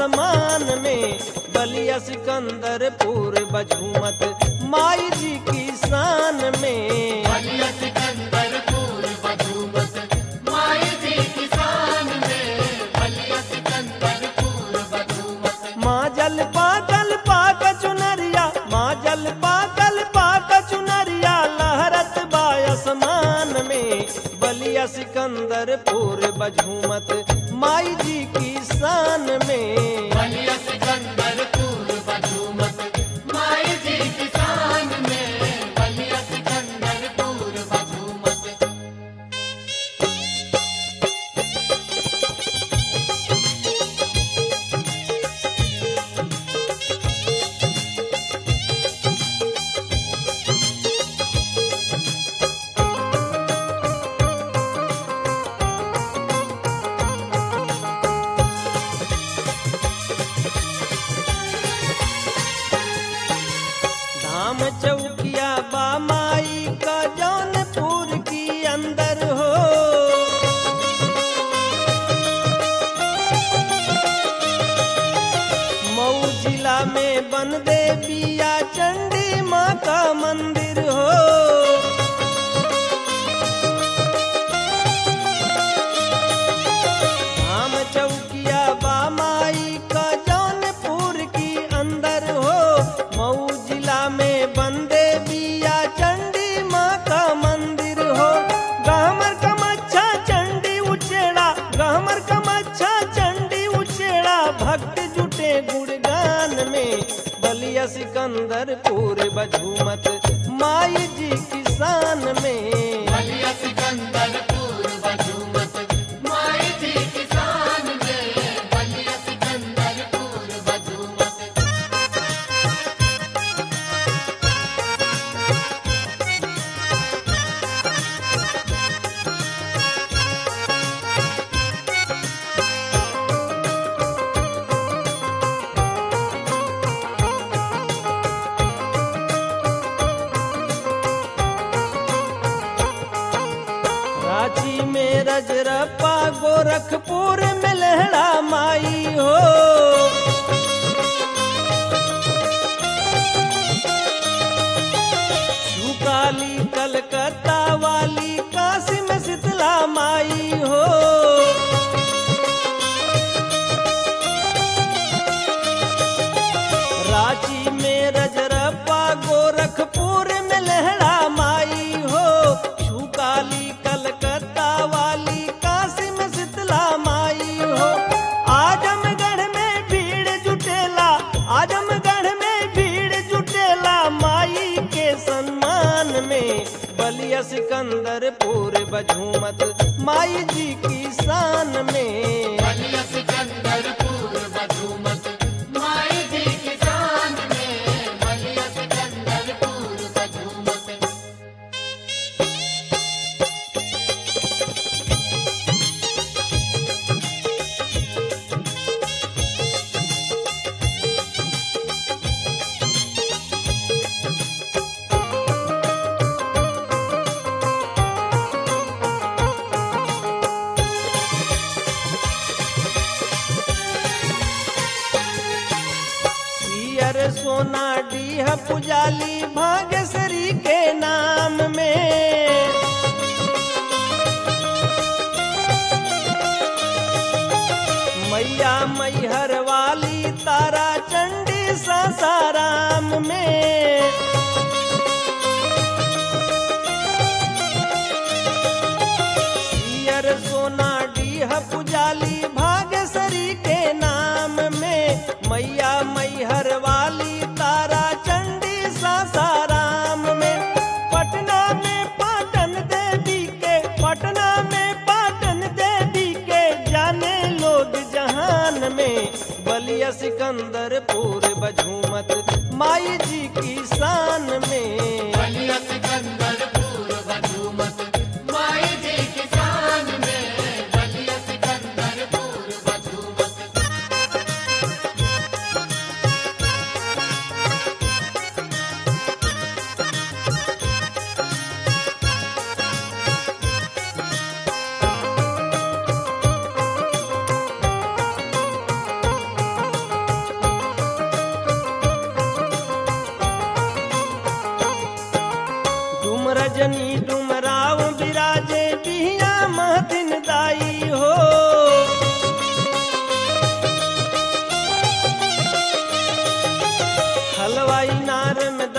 आसमान में बलिया सिकंदरपुर बझूमत माई जी की शान में बलिया सिकंदरपुर बधूमत माई जी किसान में बलिया सिकंदरपुर बधूमत माँ जल पाकल पाक चुनरिया माँ जल पाकल पाक चुनरिया लहरत बायसमान में बलिया सिकंदरपुर बझूमत माई जी की शान में बलिया सिकंदरपुर बधूमत माई जी किसान में बलिया सिकंदरपुर बधूमत धाम चौकिया बा माई का जौनपुर की अंदर हो मऊ जिला में बन देविया चंडी माँ का मंदिर हो धाम चौकिया बा माई का जौनपुर की अंदर हो मऊ जिला में बंदे बिया चंडी माँ का मंदिर हो गहमर कमच्छा चंडी उचेड़ा गहमर कमच्छा चंडी उचेड़ा भक्त जुटे गुणगान में बलिया सिकंदरपुर बझूमत माई जी किसान में बलिया सिकंदरपुर बधूमत माई जी किसान में बलिया सिकंदरपुर बधूमत रांची में रजरप्पा गोरखपुर में लहड़ा माई हो सुकाली कलकत्ता वाली काशी में शीतला माई हो रांची में रजरप्पा गोरखपुर में लहड़ा माई हो छुकाली कलकत्ता वाली काशी में शीतला माई हो आजमगढ़ में भीड़ जुटेला आजमगढ़ में भीड़ जुटेला माई के सम्मान में बलिया सिकंदरपुर बझूमत माई जी की शान में बलिया सिकंदरपुर बधूमत माई जी किसान में बलिया सिकंदरपुर बधूमत सियर सोना डीह पुजाली भाग्यश्री के नाम में मैया मैहर वाली तारा चंडी सासाराम में सियर सोना डीह पुजाली भाग्यश्री के नाम में मैया मैहर वाली तारा चंडी सासाराम में पटना में पाटन देवी के पटना में पाटन देवी के जाने लोग जहान में बलिया सिकंदरपुर बझूमत माई जी की शान में बलिया सिकंदरपुर बधूमत माई जी किसान में बलिया सिकंदरपुर बधूमत बलिया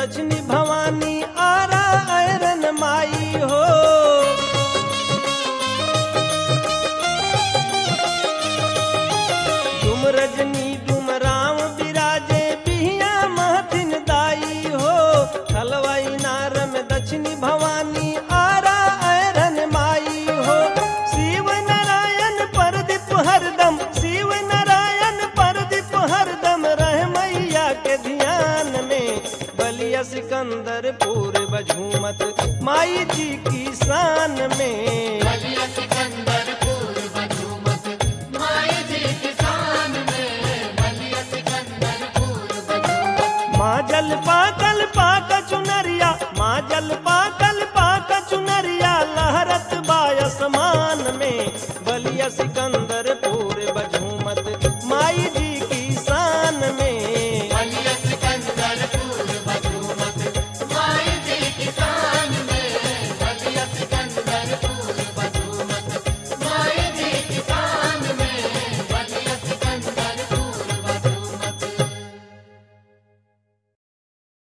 दक्षिणी भवानी आरा ऐरन माई हो डुम रजनी डुम राम विराजे बिहिया महतिन दाई हो खलवाई नार में दक्षिणी भवानी आरा ऐरन माई हो शिव नारायण परदीप हरदम शिव नारायण परदीप हरदम रह मैया के ध्यान में बलिया सिकंदर पूर्व झूमत माई जी की शान में बलिया सिकंदर पूर्व झूमत माई जी किसान में बलिया सिकंदर पूर्व झूमत माँ जलपा